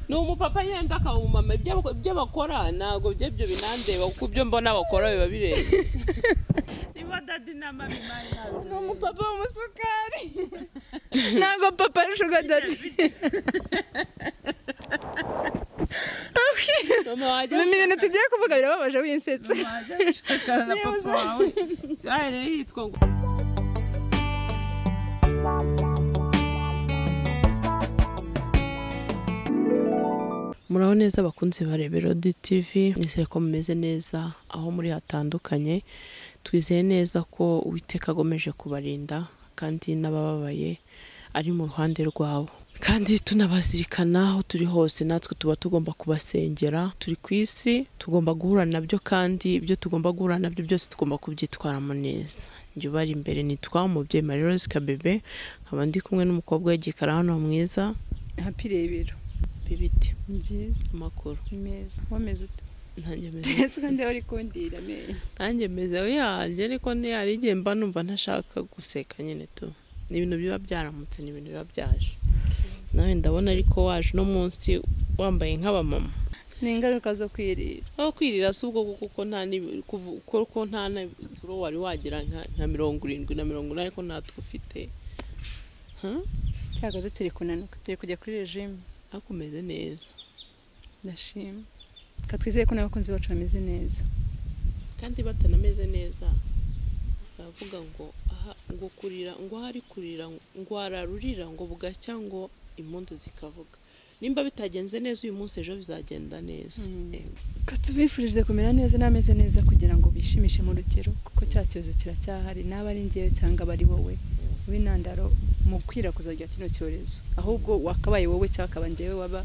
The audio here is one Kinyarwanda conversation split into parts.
ni umupapa yenda akawumama ibyo bakora ntabwo bye byo binandeba kuko ibyo mbona bakora biba birenze niba dadi na mami mani ni umupapa w'umusukari ntabwo papa ari shuga dadi ni ibintu tugiye kuvuga birababaje winsetse wajya gushakana na papa wawe siyahire yitwa ngo muraho neza bakunzi ba reberodi tivi nizere ko mumeze neza aho muri hatandukanye twizeye neza ko uwiteka agomeje kubarinda kandi n'abababaye ari mu ruhande rwabo kandi tunabazirikana aho turi hose natwe tuba tugomba kubasengera turi ku isi tugomba guhura nabyo kandi ibyo tugomba guhura nabyo byose tugomba kubyitwaramo neza njye ubari imbere nitwa umubyeyi marie rose kabebe nkaba ndi kumwe n'umukobwa w'igikara hano mwiza hapi rebero bibiti ni byiza amakuru ni meza wameze ute ntange meze ndetse kandi wari kundira amenyo nanjye meze yanjye ariko hari igihe mba numva ntashaka guseka nyine tu ni ibintu biba byaramutse ni ibintu biba byaje nawe ndabona ariko waje uno munsi wambaye nk'abamama ni ingaruka zo kwirira aho kwirira si ubwo kuko nta ni- kuvu- kuko nta na turo wari wagira nka- nka mirongo irindwi na mirongo inani ariko natwe ufite ha cyakoze turi kunanuka turi kujya kuri regime ariko umeze neza ndashima reka twizeye ko n'abakunzi bacu bameze neza kandi batanameze neza baravuga ngo aha ngo kurira ngo ahari kurira ngo hararurira ngo bugacya ngo impundu zikavuga nimba bitagenze neza uyu munsi ejo bizagenda neza Mm. Yego. reka tubifurije kumera neza n'ameze neza kugira ngo bishimishe mu rugero kuko cya cyorezo kiracyahari n'aba ari njyewe cyangwa aba ari wowe w'intandaro mu gukwirakwiza rya kino cyorezo ahubwo wakabaye wowe cyangwa akaba njyewe waba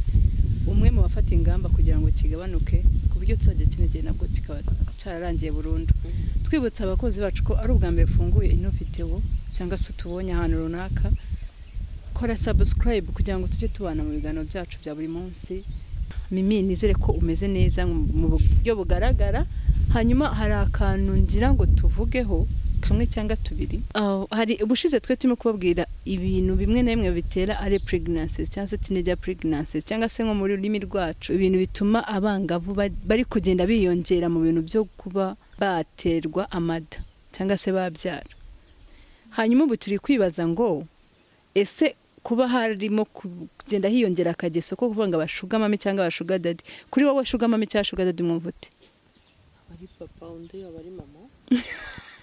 umwe mu bafata ingamba kugira ngo kigabanuke ku buryo tuzajya kino gihe nabwo kikaba cyararangiye burundu twibutsa abakozi bacu ko ari ubwa mbere ufunguye inovidewo cyangwa se utubonye ahantu runaka kora sabusikarayibu kugira ngo tujye tubana mu biganiro byacu bya buri munsi mimi nizere ko umeze neza mu mu buryo bugaragara hanyuma hari akantu ngira ngo tuvugeho kamwe cyangwa tubiri Aho, hari ubushize twe turimo kubabwira ibintu bimwe na bimwe bitera ari pregnancies cyangwa se teenage pregnancies cyangwa se nko mu rurimi rwacu ibintu bituma abangavu ba- bari kugenda biyongera mu bintu byo kuba baterwa amada cyangwa se babyara hanyuma ubu turi kwibaza ngo ese kuba harimo kugenda hiyongera akageso ko kuvuga ngo abashugamame cyangwa abashugadadi kuri wowe shugamame cyangwa shugadadi mwumva ute abari papa undi aba ari mama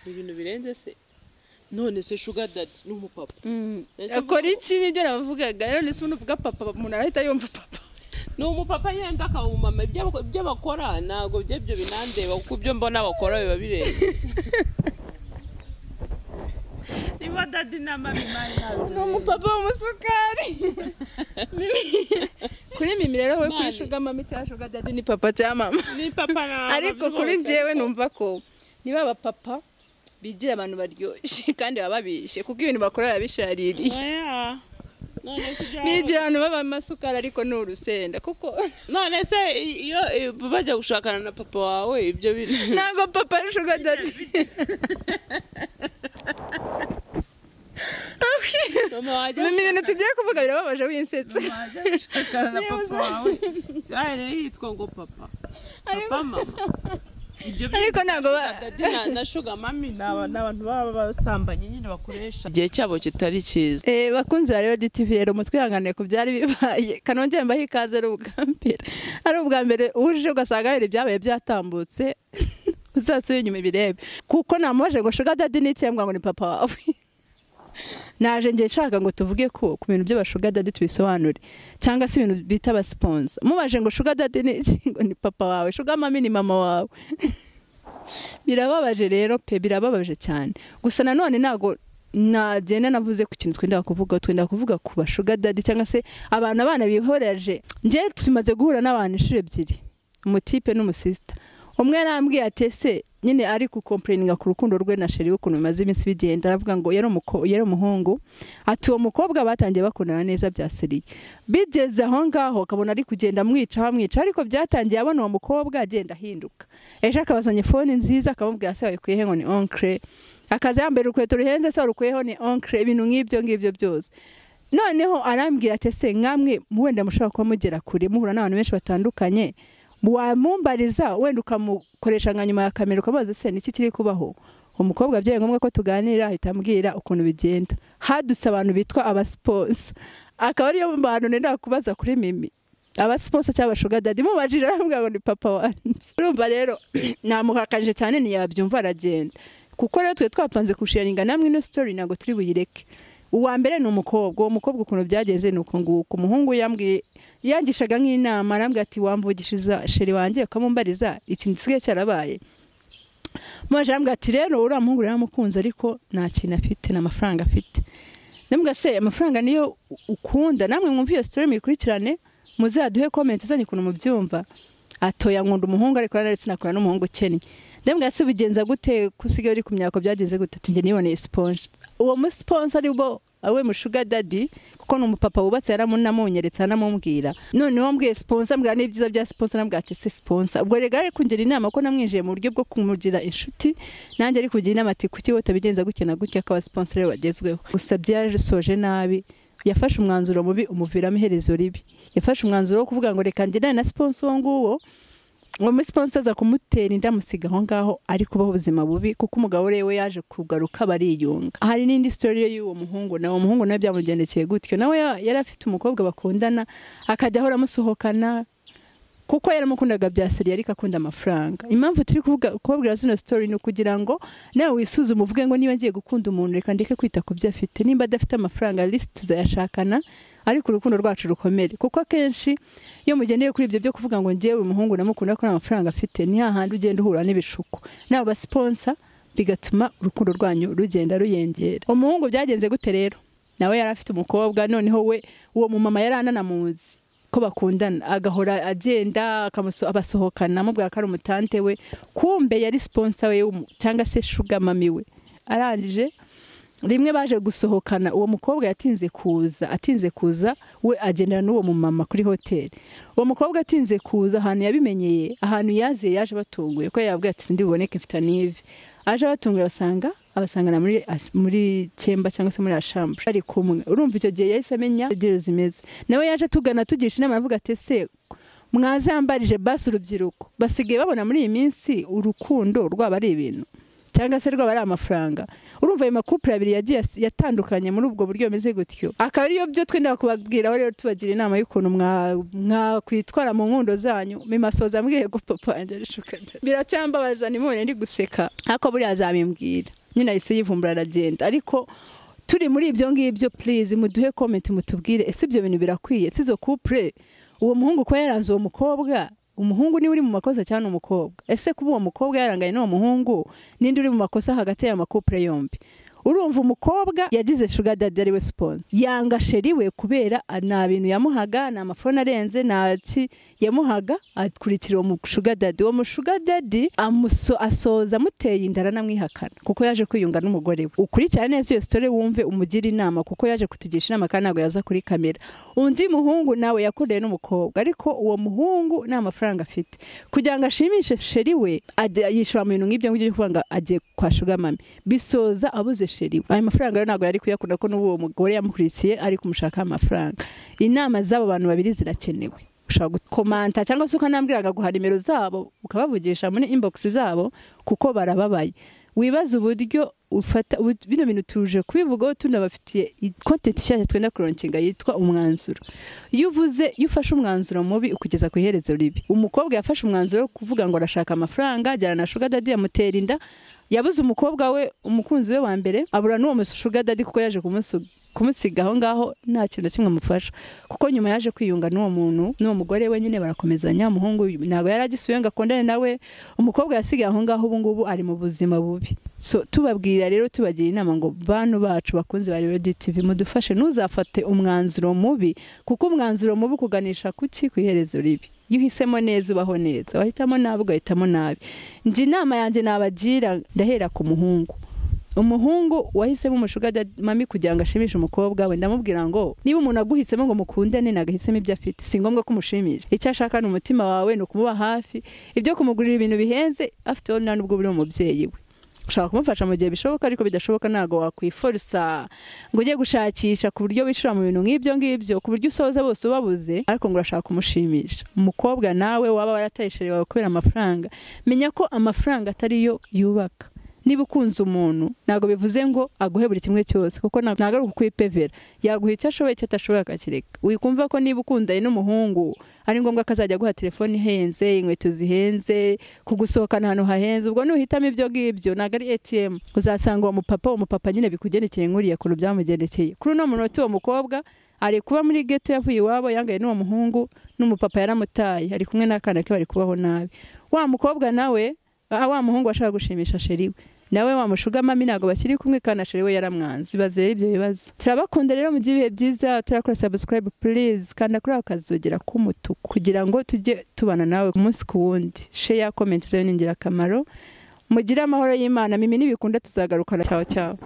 ni ibintu birenze se none se shuga dadi ni umupapa Ese akora iki nibyo navugaga rero nese umuntu uvuga papa umuntu arahita yumva papa ni umupapa yenda akawumama ibyo bako- ibyo bakora ntabwo bye byo binandeba kuko ibyo mbona bakora biba birenze niba dadi na mami mani ntabwo ni umupapa w'umusukari kuri mimi rero we kuri shugamame cyangwa shugadadi ni papa cyangwa mama ni papa na ariko kuri njyewe numva ko niba abapapa bigira abantu baryoshye kandi baba babishye kuko ibintu bakora biba bishaririye none se ibyo bigira abantu b'amasukari ariko ni urusenda kuko none se iyo iyo bajya gushakana na papa wawe ibyo bintu ntabwo papa ari shuga dadi mama wajya ni ibintu tugiye kuvuga birababaje winsetse wajya gushakana na papa wawe siyahire yitwa ngo papa papa mama ibyo ariko ntabwo ba- dadi na, na sugar mami ni aba- ni abantu baba basambanye nyine bakoresha igihe cyabo kitari cyiza Eh, bakunzi ba rero DTV rero mutwihanganiye ku byari bibaye kanongere mbaho ikaze ari ubwa mbere ari ubwa mbere uje ugasanga hari ibyabaye byatambutse uzasubire inyuma ibirebe kuko namubajije ngo shuga dadi ni iki?" mbwira ngo ni papa wawe naje ngiye nshaka ngo tuvuge ko ku bintu by'abashuga dadi tubisobanure cyangwa se ibintu bita abasiponsa mubaje ngo shuga dadi ni iki ngo ni papa wawe shuga mami ni mama wawe birababaje rero pe birababaje cyane gusa nanone ntabwo nagenda navuze ku kintu twenda kuvuga twenda kuvuga ku bashuga dadi cyangwa se abantu abana bihoreje njye tumaze guhura n'abantu inshuro ebyiri umutipe n'umusisita umwe arambwiye ati ese nyine ari gukomplaininga ku rukundo rwe na sheri ukuntu bimaze iminsi bigenda aravuga ngo yari umuko- yari umuhungu ati uwo mukobwa batangiye bakundana neza bya seriye bigeze aho ngaho akabona ari kugenda amwica amwica ariko byatangiye abona uwo mukobwa agenda ahinduka ejo akabazanye fone nziza akamubwira se wayikuyehe ngo ni onkere akaza yambaye urukweto ruhenze se warukuyeho ni onkere ibintu nk'ibyo ngibyo byose noneho arambwira ati ese nkamwe wenda mushobora kuba mugera kure muhura n'abantu benshi batandukanye wamumbariza wenda ukamukoresha nka nyuma ya kamera ukamubaza ese niki kiri kubaho umukobwa byabaye ngombwa ko tuganira ahita ambwira ukuntu bigenda hadutse abantu bitwa abasiponsa akaba ariyo bantu nenda kubaza kuri mimi abasiponsa cyangwa abashugardadi mubajije arambwira ngo ni papa wanjye urumva rero namuhakanyije cyane ntiyabyumva aragenda kuko rero twe twapanze kusharinga namwe ino sitori ntabwo turi buyireke uwa mbere ni umukobwa uwo mukobwa ukuntu byagenze ni uku nguku umuhungu yambwiye yangishaga nk'inama arambwira ati wamvugishiza sheri wanjye ukamumbariza ikintu gisigaye cyarabaye mwaje arambwira ati rero uriya muhungu rero aramukunze ariko nta kintu afite nta mafaranga afite nambwa se amafaranga niyo ukunda namwe mwumva iyo sitori muyikurikirane muzaduhe komenti izanye ukuntu mubyumva atoya nkunda umuhungu ariko naretse nakora n'umuhungu ukennye ndabwira se bigenza gute ko usigaye uri ku myaka byagenze gute ati njye niboneye siponje uwo musiponsa ari bo awe mushuga dadi kuko ni umupapa wubatse yaramunamunyeretse anamubwira noneho mbwiye siponsa mbwira n'ibyiza bya siponsa nabwira ati se siponsa ubwo rero ari kungira inama ko namwinjiye mu buryo bwo kumugira inshuti nanjye ari kugira inama ati kuki wowe utabigenza gutya na gutya akaba siponsa rero wagezweho gusa byarasoje nabi yafashe umwanzuro mubi umuviramo iherezo ribi yafashe umwanzuro wo kuvuga ngo reka njye na siponsa uwo nguwo uwo muri siponsa aza kumutera inda amusiga aho ngaho ari kubaho ubuzima bubi kuko umugabo we yaje kugaruka bariyunga hari n'indi sitori y'uwo muhungu nawe uwo muhungu nawe byamugendekeye gutyo nawe yari afite umukobwa bakundana akajya ahora amusohokana kuko yaramukundaga bya seriye ariko akunda amafaranga impamvu turi kuvuga kubabwira zino sitori ni ukugira ngo nawe wisuzume uvuge ngo niba ngiye gukunda umuntu reka ndeke kwita ku byo afite nimba adafite amafaranga risi tuzayashakana ariko urukundo rwacu rukomere kuko akenshi iyo mugendeye kuri ibyo byo kuvuga ngo ngewe umuhungu namukunda ko nta mafaranga afite ni hahandi ugenda uhura n'ibishuko nawe basiponsa bigatuma urukundo rwanyu rugenda ruyengera umuhungu byagenze gute rero nawe yari afite umukobwa noneho we uwo mumama yari ananamuzi ko bakundana agahora agenda abasohokana amubwira ko ari umutante we kumbe yari siponsa we cyangwa se shuga mami we arangije rimwe baje gusohokana uwo mukobwa yatinze kuza atinze kuza we agendana n'uwo mumama kuri hoteli uwo mukobwa atinze kuza ahantu yabimenyeye ahantu yaziye yaje batunguye ko yabwiye ati sindi buboneke mfite n'ivi aje batunguye basanga abasangana muri muri cyemba cyangwa se muri ashambure ari kumwe urumva icyo gihe yahise amenya intege zimeze nawe yaje tugana tugisha inama avuga ati ese mwazambarije basi urubyiruko basigaye babona muri iyi minsi urukundo rwaba ari ibintu cyangwa se rwaba ari amafaranga urumva ayo makupure abiri yagiye yatandukanye muri ubwo buryo bumeze gutyo akaba ariyo byo twenda kubabwira aho rero tubagira inama y'ukuntu mwakwitwara mu nkundo zanyu mimasoza mbwiye ko papa yanjye arishukanye biracyambabaza nimubone ndi guseka ariko buriya azabimbwira nyine ahise yivumbura aragenda ariko turi muri ibyo ngibyo purize muduhe komenti mutubwire ese ibyo bintu birakwiye si izo kupure uwo muhungu ko yaranze uwo mukobwa umuhungu niwe uri mu makosa cyangwa umukobwa ese kuba uwo mukobwa yaranganye n'uwo muhungu n'indi uri mu makosa hagati y'amakupure yombi urumva umukobwa yagize shuga dadi ari we siponsi yanga sheri we kubera nta bintu yamuhaga nta mafaranga arenze nta ki yamuhaga akurikira uwo mushuga dadi uwo mushuga dadi asoza amuteye indara n'amwihakana kuko yaje kwiyunga n'umugore we ukurikirane neza iyo sitori wumve umugira inama kuko yaje kutugisha inama kandi ntabwo yaza kuri kamera undi muhungu nawe yakoreye n'umukobwa ariko uwo muhungu nta mafaranga afite kugira ngo ashimishe sheri we yishyura mu bintu nk'ibyo ngibyo byo kuvuga ngo agiye kwa shuga mami bisoza abuze sheri we ayo mafaranga rero ntabwo yari kuyakunda ko n'uwo mugore yamukurikiye ari kumushakaho amafaranga inama z'abo bantu babiri zirakenewe ushobora gukomanta cyangwa se ukanambwira akaguha nimero zabo ukabavugisha muri inbox zabo kuko barababaye wibaza uburyo ufata bino bintu tuje kubivugaho tunabafitiye content nshyashya twenda kuronkinga yitwa umwanzuro iyo uvuze iyo ufashe umwanzuro mubi ukugeza ku iherezo ribi umukobwa yafashe umwanzuro wo kuvuga ngo arashaka amafaranga ajyana na shuga dadi yamutera inda yabuze umukobwa we umukunzi we wa mbere abura n'uwo mushuga dadi kuko yaje kumusuga kumusiga aho ngaho nta kintu na kimwe amufasha kuko nyuma yaje kwiyunga n'uwo muntu n'uwo mugore we nyine barakomezanya umuhungu ntabwo yari agisubiye ngo akundane nawe umukobwa yasigaye aho ngaho ubu ngubu ari mu buzima bubi so tubabwira rero tubagira inama ngo bantu bacu bakunze ba radiyo tv mudufashe ntuzafate umwanzuro mubi kuko umwanzuro mubi ukuganisha kuki ku iherezo ribi iyo uhisemo neza ubaho neza wahitamo nabi ugahitamo nabi njye inama yanjye nabagira ndahera ku muhungu umuhungu wahisemo umushuga mami kugira ngo ashimishe umukobwa we ndamubwira ngo niba umuntu aguhisemo ngo mukundane nagahisemo ibyo afite si ngombwa ko umushimisha icyo ashaka ni umutima wawe ni ukumuba hafi ibyo kumugurira ibintu bihenze afite wowe nta n'ubwo uri umubyeyi we ushaka kumufasha mu gihe bishoboka ariko bidashoboka ntabwo wakwiforisa ngo ujye gushakisha ku buryo wishura mu bintu nk'ibyo ngibyo ku buryo usoza bose ubabuze ariko ngo urashaka kumushimisha umukobwa nawe waba waratayishereye wawe kubera amafaranga menya ko amafaranga atari yo yubaka niba ukunze umuntu ntabwo bivuze ngo aguhe buri kimwe cyose kuko nta- ntabwo ari ukwipevera yaguha icyo ashoboye icyo atashoboye akakireka wikumva ko niba ukundanye n'umuhungu ari ngombwa ko azajya aguha telefone ihenze inkweto zihenze kugusohokana ahantu hahenze ubwo nuhitamo ibyo ngibyo ntabwo ari atm uzasanga uwo mupapa uwo mupapa nyine bikugendekeye nk'uriya kure byamugendekeye kuri uno munota uwo mukobwa ari kuba muri geto yavuye iwabo yangaye n'uwo muhungu n'umupapa yaramutaye ari kumwe n'akana ke bari kubaho nabi wa mukobwa nawe ah, wa muhungu washaka gushimisha sheri we nawe wa mushugamami ntabwo bakiri kumwe kandi asheri we yaramwanze ibaze rero ibyo bibazo turabakunda rero mu by'ibihe byiza turakora subscribe please kanda kuri ako kazugira k'umutuku kugira ngo tujye tubana nawe umunsi ku wundi share comment zayo ni ingirakamaro mugire amahoro y'imana mimi nibikunda tuzagarukana cyawe cyawe